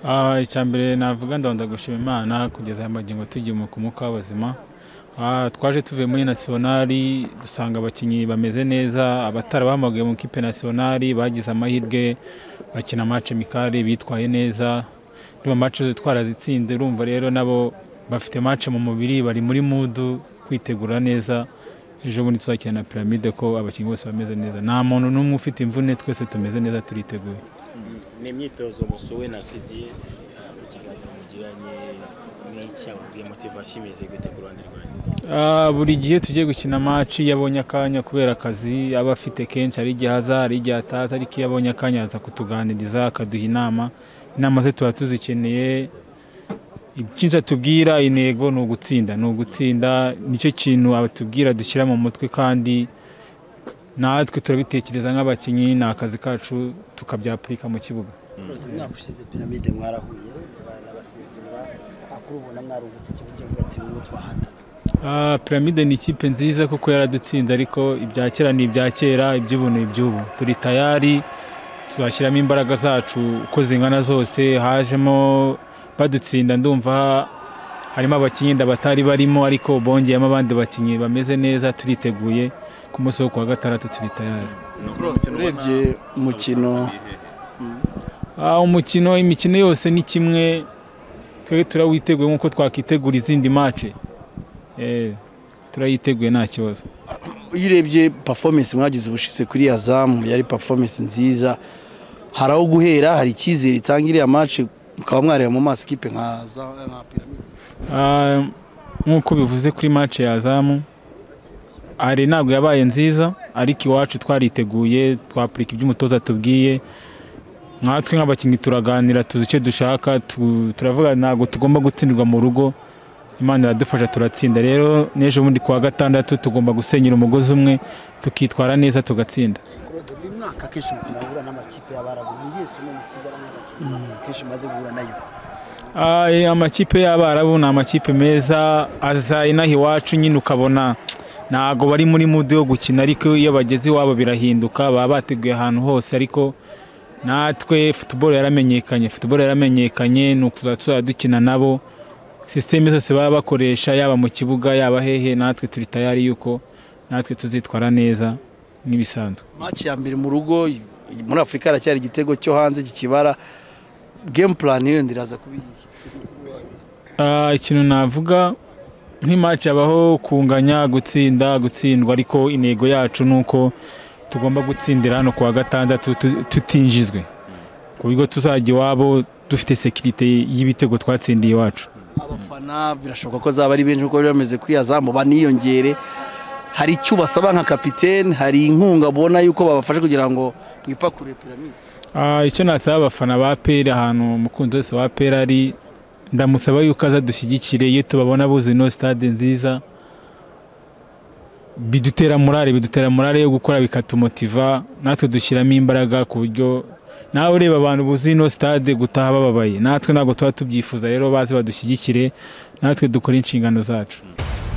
Ah, icya mbere navuga ndabona gushima imana kugeza aya magingo tugiye mu kumuka w'abazima Ah, twaje tuvuye muri nasiyonari dusanga abakinnyi bameze neza abatari bamugaye mu kipe nasiyonari bagize amahirwe bakina amace mikari bitwaye neza niba amace twarazitsinze urumva rero nabo bafite mace mu mubiri bari muri mudu kwitegura neza ejo bundi tuzakina na piramide ko abakinnyi bose bameze neza nta muntu n'umwe ufite imvune twese tumeze neza turiteguye ni imyitozo musuwe na cds mu kiganiro mugiranye n'icyababwiye motivasiyo imeze gute ku ruhande rwanyu Ah, buri gihe tugiye gukina amaci iyo abonye akanya kubera akazi aba afite kenshi hari igihe aza hari igihe ataza ariko iyo abonye akanya aza kutuganiriza akaduha inama inama ze tuba tuzikeneye icyiza tubwira intego ni ugutsinda ni ugutsinda nicyo kintu abatubwira dushyira mu mutwe kandi natwe turabitekereza nk'abakinnyi ni akazi kacu tukabyapurika mu kibuga umwaka ushize piramide mwarahuye barabasezerera akuru ubona mwarungutse ikiburyo mugati muri twahatana Ah, Piramide ni ikipe nziza kuko yaradutsinze ariko ibya kera ni ibya kera iby'ubu ni iby'ubu turi tayari tuzashyiramo imbaraga zacu uko zingana zose hajemo badutsinda ndumva harimo abakinnyi nda batari barimo ariko bongeyemo abandi bakinnyi bameze neza turiteguye ku munsi wo kuwa gatandatu turi tayari urebye umukino Ah, umukino imikino yose ni kimwe twebwe turawiteguye nk'uko twakitegura izindi mace Eh, turayiteguye nta kibazo iyo urebye performance mwagize ubushize kuri ya zamu yari performance nziza hari aho guhera hari icyizere itanga iriya match mukaba mwareba mu maso ikipe nka za- nka piramide Ah, nk'uko bivuze kuri match ya zamu ari ntabwo yabaye nziza ariko iwacu twariteguye twapurika ibyo umutoza tubwiye nkatwe nk'abakinnyi turaganira tuzi icyo dushaka tu- turavuga ntabwo tugomba gutsindirwa mu rugo imana iradufasha turatsinda rero n'ejo bundi kuwa gatandatu tugomba gusenyera umugozi umwe tukitwara neza tugatsinda claude buri mwaka akenshi umukino uhura n'amakipe y'abarabu ni iyihe somo musigara nk'abakinnyi akenshi umaze guhura nayo Ah, eh, amakipe y'abarabu ni amakipe meza aza inaha iwacu nyine ukabona ntago bari muri mudu yo gukina ariko iyo bageze iwabo birahinduka baba bateguye ahantu hose ariko natwe futuboro yaramenyekanye futuboro yaramenyekanye ni ukuza tuzajya dukina nabo sisiteme zose baba bakoresha yaba mu kibuga yaba hehe natwe turi tayari yuko natwe tuzitwara neza nk'ibisanzwe match ya mbere mu rugo muri afurika haracyari igitego cyo hanze kikibara game plan yenda iraza kuba iyihe Ah, ikintu navuga nk'imaci habaho kunganya gutsinda gutsindwa ariko intego yacu ni uko tugomba gutsindira hano kuwa gatandatu tu- tutinjizwe ku buryo tuzajya iwabo dufite sekirite y'ibitego twatsindiye iwacu abafana birashoboka ko zaba ari benshi nk'uko bari bameze kuri ya zamu baniyongere hari icyo basaba nka kapitene hari inkunga abona y'uko babafasha kugira ngo mwipakure piramide Ah, icyo nasaba abafana ba peri ahantu umukunzi wese wa peri ari ndamusaba yuko aza dushyigikire iyo tubabona buzuye ino sitade nziza bidutera morale bidutera morale yo gukora bikatumotiva natwe dushyiramo imbaraga ku buryo nawe ureba abantu buzuye ino sitade gutaha bababaye natwe ntabwo tuba tubyifuza rero baze badushyigikire natwe dukore inshingano zacu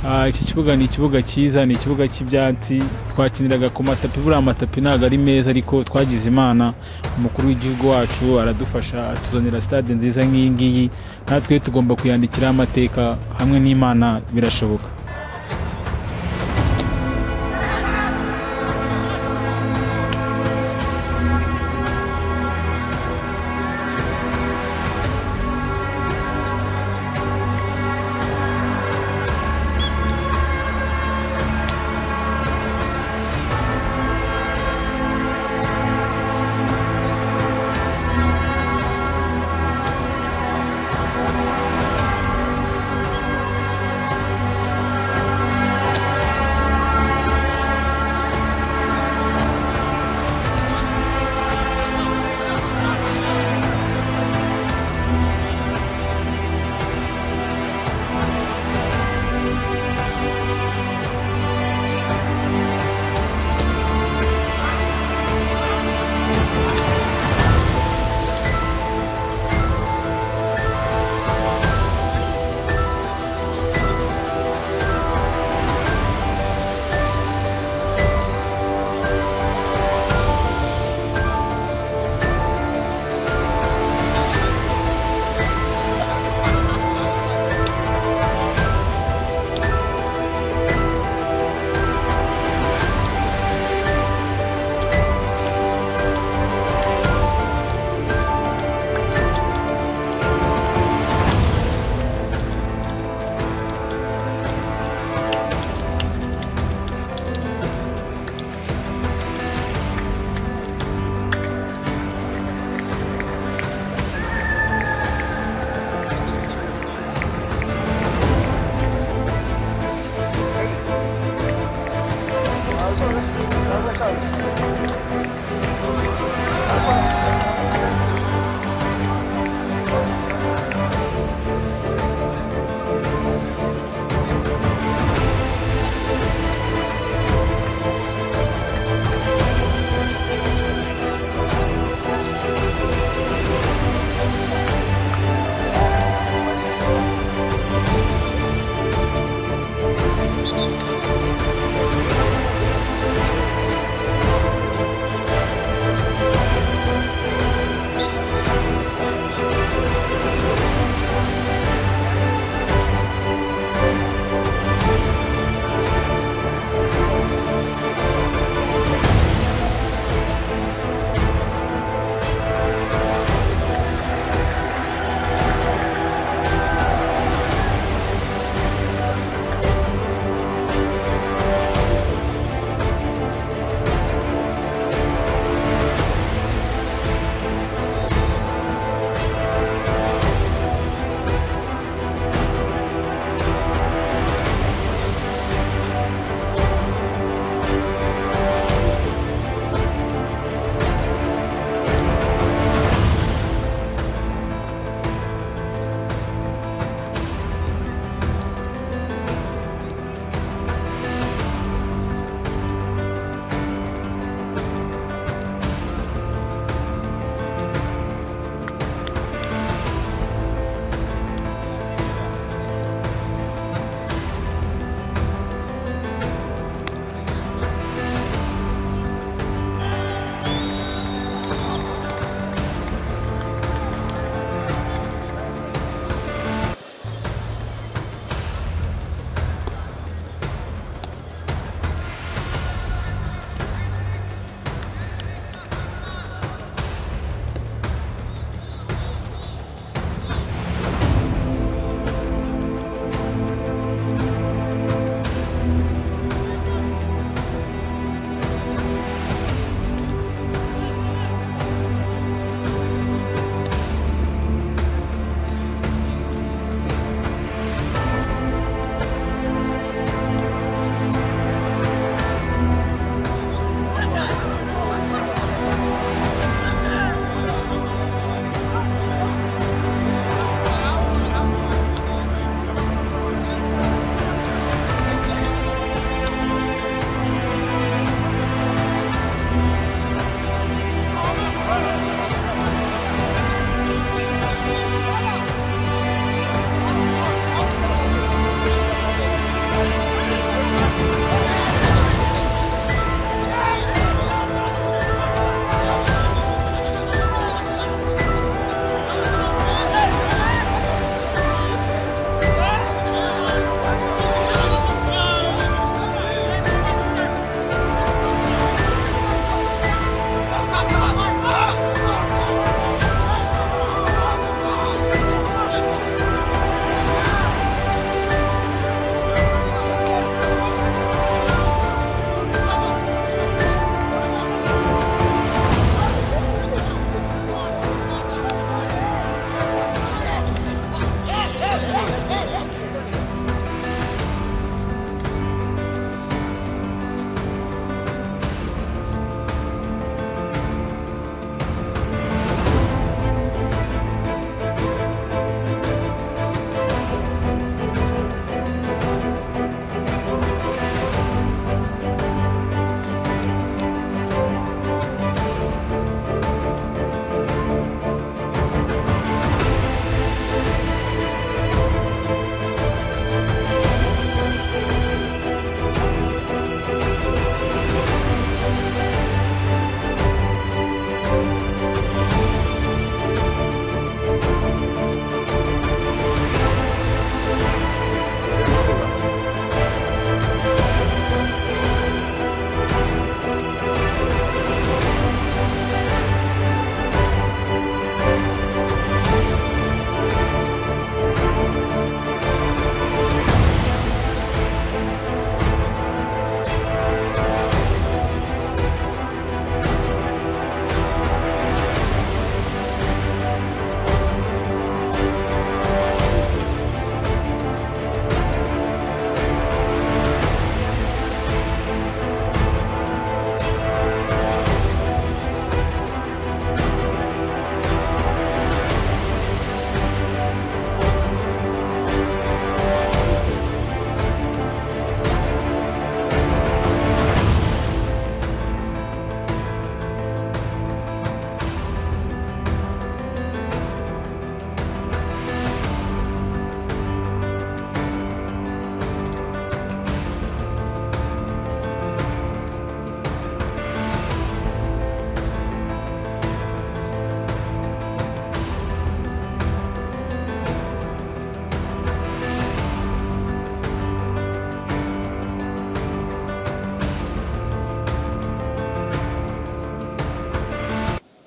Ah, iki kibuga ni ikibuga cyiza ni ikibuga cy'ibyatsi twakiniraga ku matapi buriya amatapi ntabwo ari meza ariko twagize imana umukuru w'igihugu wacu aradufasha atuzanira stade nziza nk'iyi ngiyi natwe tugomba kuyandikiraho amateka hamwe n'imana birashoboka